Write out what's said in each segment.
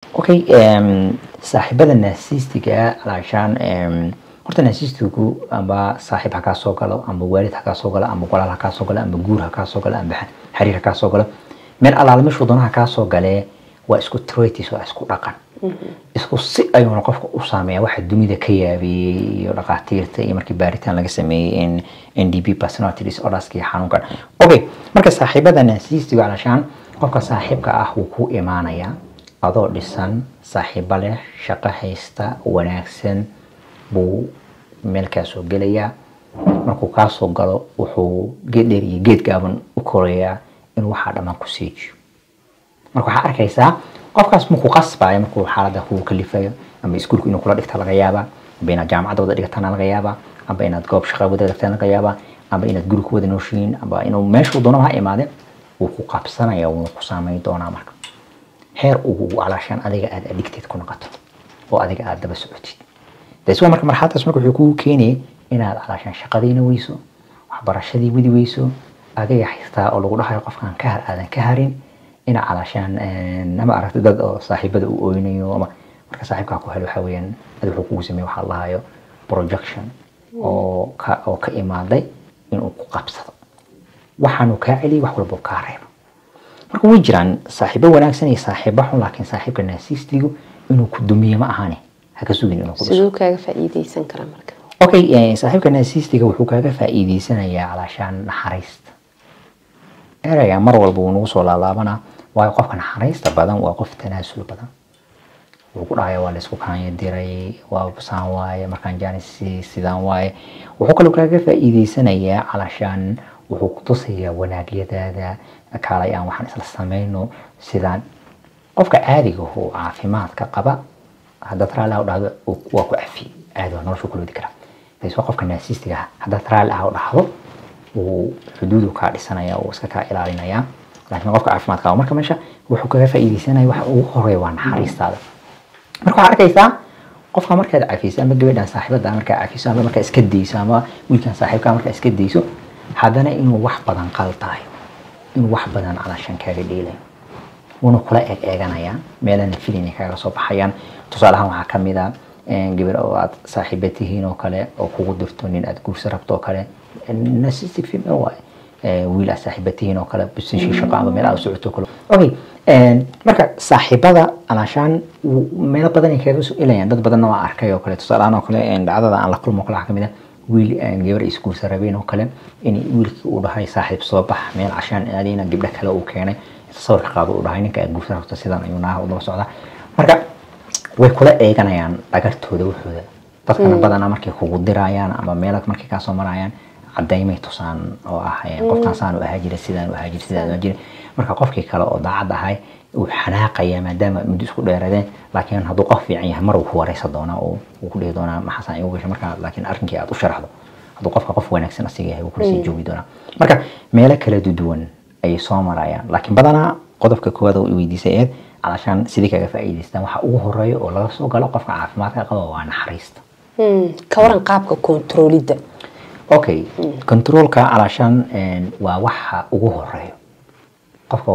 okay saaxiibada naasiistiga alaashaan horta naasiistigu amba saaxiib ha kaa soo galo amba waalid ha kaa soo galo amba walaal ha kaa soo galo amba guur ha kaa soo galo amba xiriir ha kaa soo galo meel alaala meshuu doonaha kaa soo galee waa isku tratis waa isku dhaqan isku si ayuuna qofka u saameeya waxa dunida ka yaabeeyey iyo dhaqaatiirta iyo markii baaritaan laga sameeyey in n d p personality disorderska iyo xanuunkan okay marka saaxiibada naasiistiga alaashaan qofka saaxiibka ah wuu ku imaanayaa adoo dhisan saaxiibo leh shaqo haysta wanaagsan buu meel kaa soo gelayaa markuu kaa soo galo wuxuu geed dheer iyo geed gaaban u korayaa inuu waxaa dhammaan ku siijiyo marka waxaa arkaysaa qofkaas markuu qasbayo markuu xaalada kugu kalifayo ama iskuulku inuu kula dhigta laga yaabaa amba inaad jaamacadda wada dhigatana laga yaabaa amba inaad goob shaqa wada dhigtana laga yaabaa amba inaad guri ku wada nooshiin amba inuu meeshuu doonaba ha imaade wuu ku qabsanaya wuuna ku saameyn doonaa marka heer ugu alaashaan adiga aad addicted ku noqoto oo adiga aad daba socotid das waa marka marxaladaas marka wuxuu kugu keenayay inaad alaashaan shaqadiina weyso waxbarashadii wadi weyso adiga xitaa oo lagu dhahayo qofkaan ka har aadan ka harin ina calaashaan nama aragta dad oo saaxiibada u oynayo ama marka saaxiibkaa ku helo waxaa weeyaan adi wuxuu kugu sameeye waxaa lahayo projection oo ka oo ka imaaday inuu ku qabsado waxaanu kaa celiyay wax walba kaa reebo marka way jiraan saaxiibo wanaagsan iyo saaxiibo xun laakiin saaxiibka naasiistigu inuu ku dumiye ma ahane haka sugin inuu ku dhiso siduu kaaga faa'iideysan karaa marka okay saaxiibka naasiistiga wuxuu kaaga faa'iideysanayaa calaashaan naxariista ereyga mar walba wuu nagu soo laalaabanaa waayo qofka naxariista badan waa qof tanaasul badan wuxuu ku dhahaya waa laysku kaanya diray waa saan waaye markaan jaanis sidaan waaye wuxuu kaloo kaaga faa'iideysanayaa calaashaan wuxuu ku tusayaa wanaagyadaada kaalay aan waxaan isla samayno sidaan qofka caadiga oo caafimaadka qaba haddaad raalli ah u dhahdo waa ku cafi caadi waa noloshu kula wadi karaa bas waa qofka naasiistiga ah haddaad raalli ah u dhahdo wuu xuduudu kaa dhisanaya uu iska kaa ilaalinaya laakiin qofka caafimaadka qaba marka meesha wuxuu kaga faa'iideysanaya waxa ugu horeeya waa naxariistaada marka waxaad arkaysaa qofka markaad cafiso ama gabadhan saaxiibada markaa cafiso ama markaa iska dayso ama wiilkan saaxiibka markaa iska dayso haddana inuu wax badan qaltayo inuu wax badan calaashan kaaga dheelayo wuuna kula eeg eeganayaan meelana filina kaaga soo baxayaan tusaale ahaan waxaa kamid a gabar oo aad saaxiiba tihiin oo kale oo kugu dirto nin aad guursa rabto oo kale narcissistic female waaye wiil aad saaxiiba tihiin oo kale busishi shaqo ama meel aad u socoto kale okay marka saaxiibada alaashaan meelo badan ay kaaga soo elayaan dad badanna waa arkay oo kale tusaale ahaan oo kale dhacdada aan la kulmo kale waxaa kamid a wiil gabar isguursa rabeen oo kale in wiilkii uu dhahay saaxiib soo bax meel cashaan aadayna gabdho kale uu keenay sawirka qaado uu dhahay ninka aad guursa rabto sidan ayuu naaha udaba socdaa marka way kula eeganayaan dhagartooda wuxooda dadkana badanaa markay kugu dirayaan ama meela markay kaasoo marayaan cadaymay tusaan oo ah qofkaan saan u ahaa jira sidaan u ahaa jira sidaan u ahaa jira marka qofkii kale oo daacad ahay uu xanaaqaya maadaama muddo isku dheeradeen laakiin hadduu qof fiican yahay mar uu ku wareysa doonaa oo uu ku dhihi doonaa maxaasaan igu gashay marka laakiin arrinkii aad u sharaxdo hadduu qofka qof wanaagsan asiga yahay wuu kula sii joogi doonaa marka meelo kala duwan ayay soo marayaan laakiin badanaa qodobka koowaad oo weydiisay eed calashaan sidii kaga faa'iidaystaan waxa ugu horeeya oo laga soo galo qofka caafimaadka qaba waa naxariista ka waran qaabka kontaroolidda okay controolka calashaan waa waxa ugu horeeyo qofka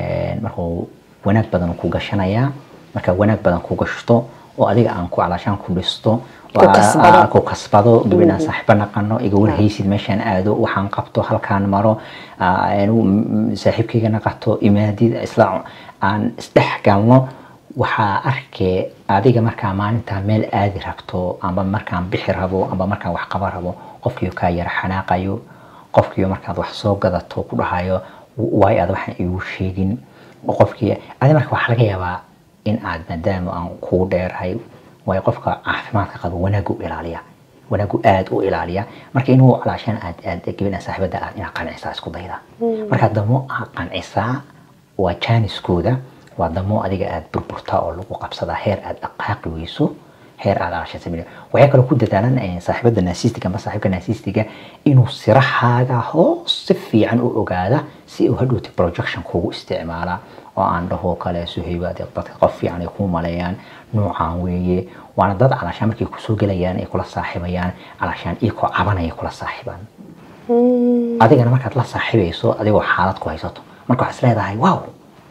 markuu wanaag badan ku gashanayaa marka wanaag badan ku gashto oo adiga aan ku calashaan ku dhisto ku kasbado gabadhaan saaxiibo naqano iga warhaysid meeshaan aado waxaan qabto halkaan maro saaxiibkayga naqato imaadid isla aan isdhex galno waxaa arkee adiga markaa maalintaa meel aadi rabto amba markaan bixi rabo amba markaan wax qaba rabo qofkiio kaa yara xanaaqayo qofkiio markaad wax soo gadato ku dhahayo waay aad waxaan igu sheegin qofkii adi marka waxaa laga yaabaa in aad maadaama aan kugu dheerahay waayo qofka caafimaadka qaba wanaagu ilaaliya wanaagu aad u ilaaliya marka inuu calaashaan aad aad gabadhan saaxiibada aad inaad qancisaa isku dayda marka damo aad qancisaa waa jaaniskooda waa damo adiga aad burburtaa oo lagu qabsadaa heer aad dhaqaaqi weyso heer aad calaashaan sameeyo waxay kaloo ku dadaalan saaxiibada naasistiga ama saaxiibka naasistiga inuu sirahaaga hoos si fiican u ogaada si uu hadhowti projection kugu isticmaala oo aan dhaho kale suhayba dadka qof fiican ay kuu maleeyaan noocaan weeye waana dad calaashaan markay kusoo gelayaan ay kula saaxiibayaan calaashaan iyakoo cabanaya kula saaxiibaan adigana markaad la saaxiibayso adigoo xaalad ku haysato marka waxaad isleedahay wow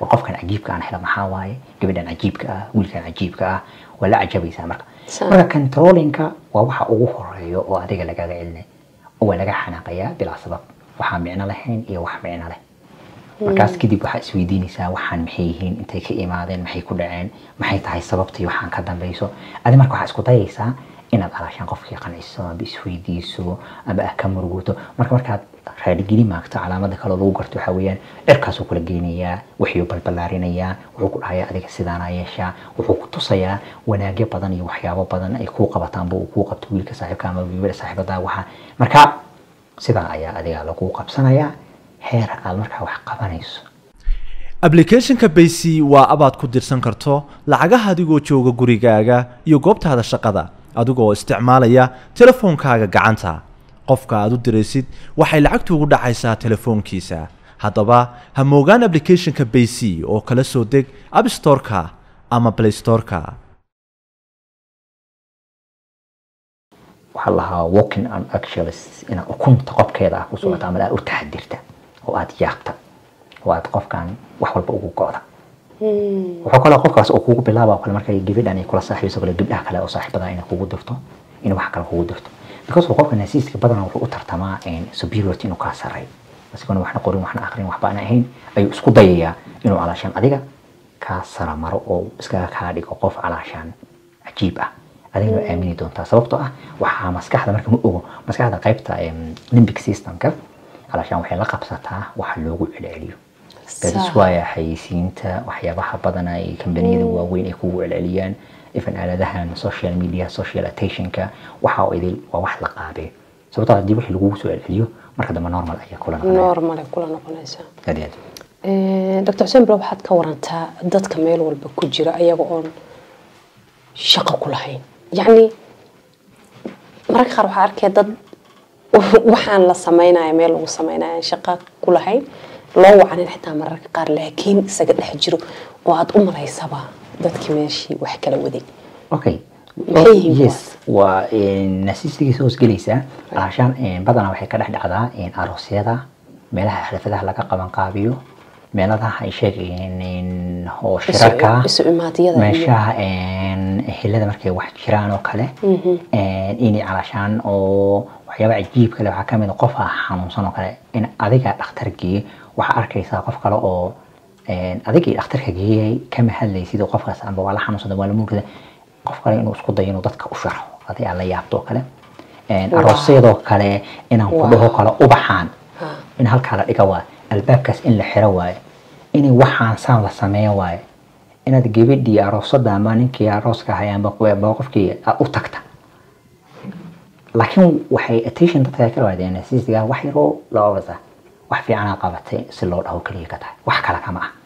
war qofkan cajiibka aan helo maxaa waaye gabadhan cajiibka ah wiilkan cajiibka ah waa la cajabaysaa marka Sa- marka controllinka waa waxa ugu horeeyo oo adiga lagaga celinay oo waa laga xanaaqayaa bilaa sabab waxaa micno lahayn iyo wax micno leh markaas kadib waxaa isweydiinaysaa waxaan maxay yihiin intay ka imaadeen maxay ku dhaceen maxay tahay sababtii waxaan ka dambayso adi marka waxaa isku dayaysaa inaad alaashaan qofkii qanciso amba isweydiiso amba ah ka muruguto marka markaad raadhigeli maagto calaamada kaloo lagu garto waxaa weeyaan cirkaasuu kula geynayaa wuxuu balballaarinayaa wuxuu ku dhahayaa adiga sidaanaa yeeshaa wuxuu ku tusayaa wanaagyo badan iyo waxyaabo badan ay kuu qabataanba uu kuu qabto wiilka saaxiibka ama gabadha saaxiibada waxa marka sidaa ayaa adiga lagu qabsanayaa heer aad markaa wax qabanayso ablicathonka baysi waa abaad ku dirsan karto lacagaha adigoo jooga gurigaaga iyo goobtaada shaqada adigoo isticmaalaya telefoonkaaga gacanta qofka aad u diraysid waxay lacagtu ugu dhacaysaa telefoonkiisa haddaba ha moogaan ablicathonka baysi oo kala soo deg abstoreka ama playstoreka waxaa lahaa walking on actuals inaad ukunta qobkeeda ah ku socota ama aad u taxadirta oo aad yaabta oo aad qofkan wax walba ugu go'da wuxuu kaloo qofkaas uu kugu bilaaba oo kale markay gabadhan ay kula saaxiibso kale gabdhaha kale oo saaxiibada inay kugu dirto in wax kale kugu dirto because uu qofka nasiiska badanaa wuxuu u tartamaa superiority inuu kaa sarreeyo isagoona waxna qorin waxna aqrin waxba aan ahayn ayuu isku dayayaa inuu calaashaan adiga kaa sara maro oo iskaga kaa dhigo qof calaashaan cajiib ah adigna waa aamini doontaa sababtoo ah waxaa maskaxda marka ma ogo maskaxda qaybta limbic systemka calaashaan waxay la qabsataa waxa loogu celceliyo dadis waaya xayeysiinta waxyaabaha badana ay kambaniyada waaweyn ay kugu celceliyaan ifan aaladahan social media social attentionka waxa oo idil waa wax la qaabee sababtoo haddii wixii lagugu soo celceliyo marka dambe normal ayaa kula noqonaya normale kula noqonaysaa aad iyo aad dr xuseen bro waxaad ka warantaa dadka meel walba ku jira ayaga oon shaqo ku lahayn yacni mararka qaar waxaa arkaya dad waxaan la sameynaya meel lagu sameynaya aan shaqo ku lahayn loo wacanin xitaa mararka qaar laakiin isaga dhex jiro oo aad u malaysaba dadkii meeshii wax kala waday okay Maxay yihiin yes waa nasiistigiisa hoos gelaysaa alaashaan badanaa waxay ka dhex dhacdaa aroosyada meelaha xalfadaha laga qaban qaabiyo meeladaha ay sheegayeen oo shirarka isu imaadiyada iyo- meeshaha ehelada markay wax jiraan oo kale inay calaashaan oo waxyaaba cajiib kale waxaa kamid a qof ah xanuunsan oo kale in adiga dhakhtar geeye waxaa arkaysaa qof kale oo adigii dhakhtarka geeyay kama hadlaysid oo qofkaas amba waa la xanuunsada waa la murgada qof kale inuu isku dayo inuu dadka u sharxo adi aad la yaabto oo kale aroosyadoo kale inaan ku dhaho kale ubaxaan in halkaa la dhiga waayo albaabkaas in la xiro waayo in waxaan saan la sameeyo waayo inaad gabadhii aroosada ama ninkii arooska ahay amba amba qofkii aad u tagta laakiin waxay attention dadka ka waadeen siisiga wax yaroo la obasa wax fiicanaa qabatay si loo dhaho keliya ka tahay wax kale kama ah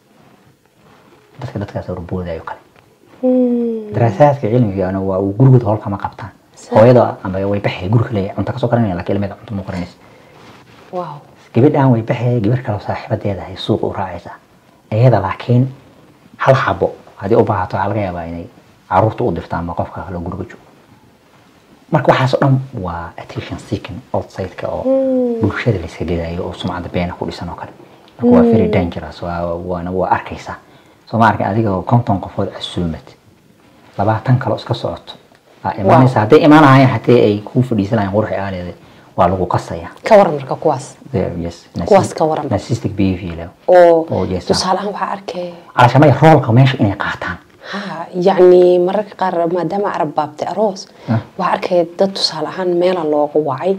dadka dadkaas rubuudayo kale daraasaadka cilmigana waa uu gurigood howl kama qabtaan hooyada ama way baxay guri kale cunto kasoo karanaya laakiin ilmeeda cunto ma qaranaysa wow gabadhan way baxay gabar kale oo saaxiibadeeda ay suuqa u raacaysaa iyada laakiin hal xabo haddii u baahato waxaa laga yaabaa inay caruurta u dirto ama qofka kale oo guriga joogo marka waxaas oo dhan waa attention seeking outside-ka oo bulshada la iska gadayo oo sumcadda beena ku dhisan oo kale marka waa very dangerous waa waana waa arkaysaa soo ma arkin adiga oo konton qofood casuumad labaatan kaloo iska socoto aa imaanaysa hadday imaanahayeen hatee ay kuu fadhiisanayaan quruxi aaleeda waa lagu qasaya ka waran marka kuwaas There, yes Kuwaas ka waran. narcissistic behavior oo Oh, yes, tusaale ahaan waxaa arkaya calashamaya roolka meesha inay qaataan ha yacni mararka qaar maadaama arab baabtay aroos Ah. waxaa arkaya dad tusaale ahaan meela looga wacay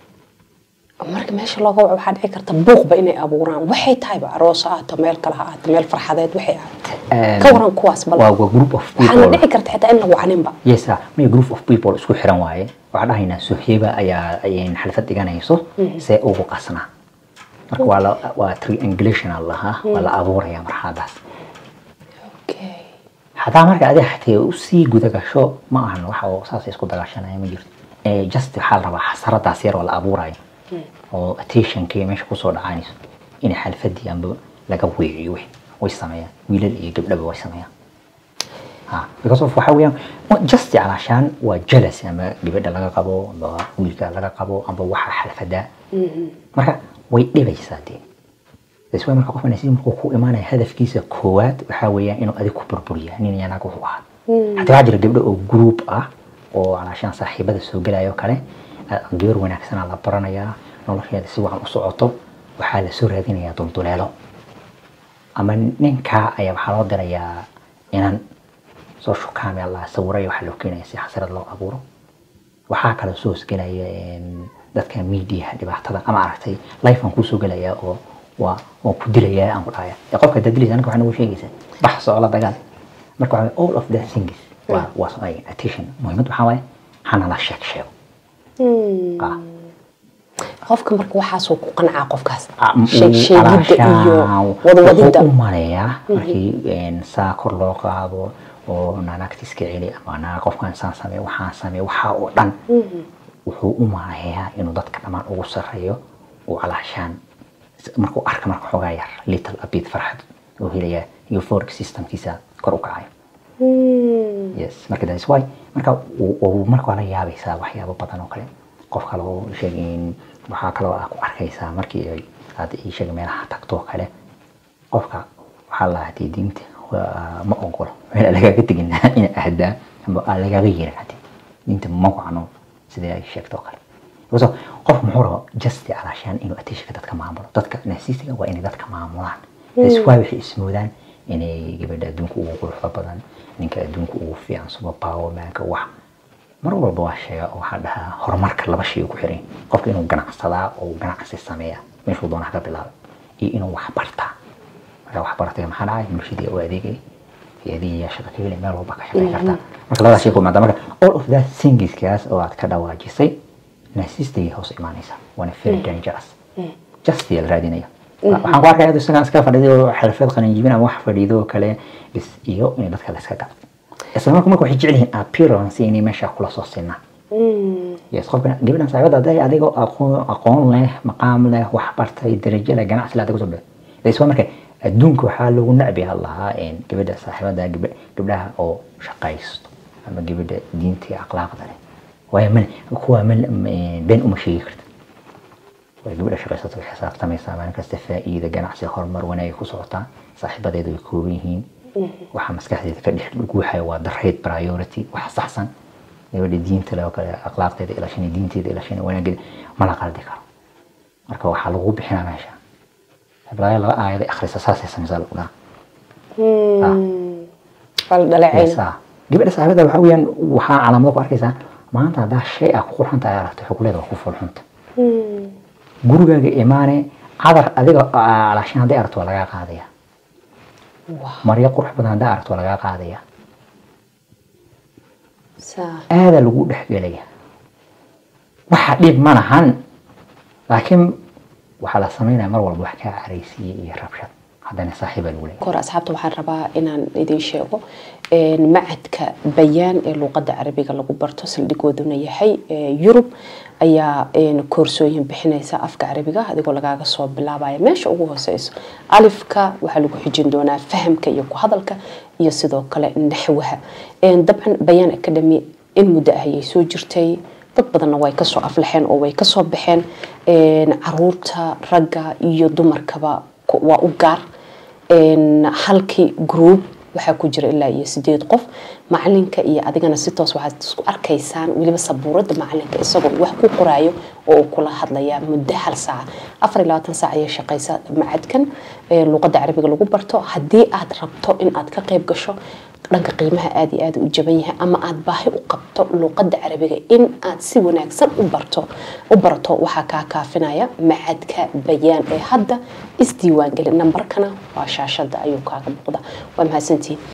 marka meesha looga waco waxaa dhici karta buuqba inay abuuraan waxay tahayba aroos ha ahaato meel kale ha ahaato meel farxadeed waxay ahaato ka waran kuwaas bal waa waa group of waxaana people dhici karta xitaa in la wacaninba yes ah may group of people isku xiran waaye waxaa dhahaynaa soheba ayaa ayay xalfad dhiganayso see ugu qasnaa marka waa la waa triangulation aa lahaa waa la abuuraya marxaladaas okay hadaa marka adiga xatee usii guda gasho ma ahan waxa oo saas isku dagaashanaya ma jirto Eh, just waxaa la rabaa xasaradaas yar oo la abuurayo oo attentionkii meesha kusoo dhacaanayso inay xalfadii amba laga weeciyo wixii way sameeyaan wiilal iyo gabdhaba way sameeyaan ha because of waxa weeyaan wa- just calaashaan waa jealous ama gabadha laga qabo amba wiilka laga qabo amba waxa xalfada marka way dhibaysaa dee that's why marka qofka nasiib markuu ku imaanaya hadafkiisa koowaad waxaa weeyaan inuu adig ku burburiya nin iyo naag wuxuu ahaa hataa waxaa jira gabdho oo group ah oo alaashaan saaxiibada soo gelaya oo kale ah, gabar wanaagsanaa la baranayaa nolosheeda si wacan u socoto waxaa la soo raadinayaa dulduleelo ama ninka ayaa waxaa loo dirayaa inan soo shukaami allah sawiraya waxaa loo keenaya si xasrad loo abuuro waxaa kale soo hosgelaya em, dadka media dhibaatada ama aragtay life aan kusoo gelaya oo waa waan ku dilaya aan ku dhahaya ee qofka hadaad dilaysa anka waxaa nagu sheegaysa bax socla dagaal marka waxaa all of that things waa waa so- ay attention muhiimad waxaa waaye hana la sheeg sheego Ah. qofka marka waxaasuu ku qancaa qofkaas Ah, m- sheeg sheegidda iyo alaashaan wadwadidda wuxuu u maleeyaa markii een, saa kor loo qaado oo naanagta iska celi ama naa qofkan saan sameey waxaan sameey waxaa oo dhan wuxuu u maleeyaa inuu dadka dhammaan ugu sarreeyo uu alaashaan markuu arka marka xoogaa yar little a bit farxad uu helayaa euphoric systemkiisa kor u kacayo yes marka that's why marka uu- uu marka waa la yaabaysaa waxyaabo badan oo kale qof kale oo sheegin waxaa kaloo ah ku arkaysaa markii ay aad ii sheeg meelaha tagto oo kale qofka waxaa la hadii diinta waa- ma ogolo meel aan lagaaga tegin ina ahdaa ama aan lagaaga yeerin hadii diinta ma wacno sidee ay sheegto oo kale so qof muxuu rabo just alaashaan inuu attentionka dadka maamulo dadka nasiisiga waa inay dadka maamulaan that's why waxay ismoodaan inay gabadha adduunka ugu quruxda badan ninka adduunka ugu fiican super power manka wax mar walba waa sheega oo waxaa dhahaa horumarka laba shay uu ku xiran yahay. qofka inuu ganacsadaa oo uu ganacsi sameeya meeshuu doona ka bilaaba iyo inuu wax bartaa marka wax bartay maxaa dhacay bulshadii u adeegay hay-adihii shaqo ka heli meel walba ka shaqayn kartaa marka labadaas shay ku imaada marka all of that thingiskaas oo aad ka dhawaajisay naasistay hoos imaanaysa waana very dangerous just la raadinaya waxaan ku arkaya isagaan iska fadhiday oo xirfad qalinjibin ama wax fadhiido oo kale bis iyo in dadka la iska gado isla marka marka waxay jecel yihiin appearance inay meesha kula soo sinaan yes qofka gabadhan saaxiibada hadday adigoo aqoon aqoon leh maqaam leh wax bartay darajo leh ganacsi leh adiga soo baxay isla marka adduunka waxaa lagu nacbi lahaa in gabadha saaxiibada gabadha gabdhaha oo shaqaysto ama gabadha diinta iyo akhlaaqda leh waayo man kuwa man been uma sheegi karta way gabadha shaqaysato way xisaabtamaysaa maalin kasta faa'iida ganacsi horumar wanaag ay ku socotaa saaxiibadeedu way kooban yihiin waxa maskaxdeeda ka dhex guuxaya waa the right priority wax saxsan gabadha diinta leh oo kale akhlaaqdeeda ilaashanay diinteeda ilaashanay wanaageeda ma la qaldi karo marka waxaa lagu bixinaa meesha ibraahim laba aayaday akhrisa saasay samaysaa lagu dhaha waa la dhaleecayna Yes, ah. gabadha saaxiibada waxaa weeyaan waxaa calaamado ku arkaysaa maanta haddaa shay ah ku qurxanta ay aragto xukuleeda waa ku fulxunta gurigaaga imaane cadar adiga alaashin hadday aragto waa lagaa qaadaya Wow. maryo qurux badan haddaa aragto waa lagaa qaadaya saa aadaa lagu dhexgelaya waxa dhib ma lahan laakiin waxaa la samaynaya mar walba wax kaa caraysiiya iyo rabshad haddana saaxiibaa lagu leeyahay kor asxaabta waxaan rabaa inaan idin sheego een, macadka bayaan ee luuqadda carabiga lagu barto saldhigooduna yahay ee, yurub ayaa een, koorsooyin bixinaysa afka carabiga adigoo lagaaga soo bilaabaya meesha ugu hooseyso alifka waxaa lagu xijin doonaa fahamka iyo ku hadalka iyo sidoo kale naxwaha Een, dabcan bayaan academy in muddo ah ayay soo jirtay dad badanna way kasoo aflaxeen oo way kasoo baxeen Een, caruurta ragga iyo dumarkaba ku- waa u gaar Een, halkii group waxaa ku jira ilaa iyo sideed qof macalinka iyo adigana si toos waxaad isku arkaysaan weliba sabuurada macalinka isagoo wax ku qoraayo oo uu kula hadlaya muddo hal saaca afar iyo labaatan saac ayay shaqaysa macadkan ee luuqadda carabiga lagu barto haddii aad rabto in aad ka qayb gasho dhanka qiimaha aad iyo aad u jaban yahay ama aad baahi u qabto luuqadda carabiga in aad si wanaagsan u barto u barato waxaa kaa kaafinaya macadka bayaan ee hadda isdiiwaangeli nambarkana waa shaashada ayuu kaaga muuqda waa mahadsantihiin